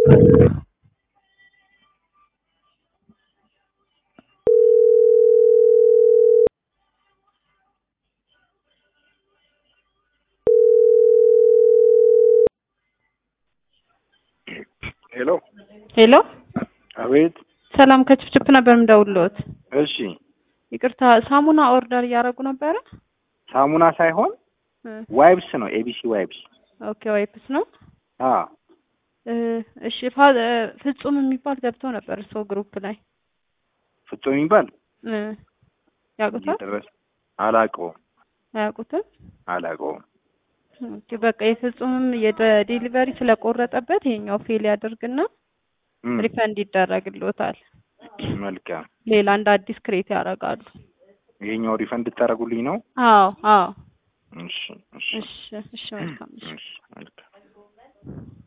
ሄሎ ሄሎ አቤት። ሰላም ከችፕችፕ ነበር የምደውልዎት። እሺ ይቅርታ ሳሙና ኦርደር እያደረጉ ነበረ? ሳሙና ሳይሆን እ ዋይብስ ነው። ኤቢሲ ዋይብስ። ኦኬ ዋይፕስ ነው። አ እ እሺ ፋ- እ ፍጹም የሚባል ገብተው ነበር ሰው ግሩፕ ላይ ፍጹም የሚባል እ ያውቁታል? እየደረሰ አላውቀውም አያውቁትም? አላውቀውም። ኦኬ በቃ የፍጹምም የዴሊቨሪ ስለቆረጠበት ይሄኛው ፌል ያደርግና እም፣ ሪፈንድ ይደረግልዎታል። መልካም። ሌላ እንደ አዲስ ክሬት ያደርጋሉ። ይሄኛው ሪፈንድ ልታደርጉልኝ ነው? አዎ አዎ። እሺ እሺ እሺ እሺ መልካም እሺ እሺ መልካም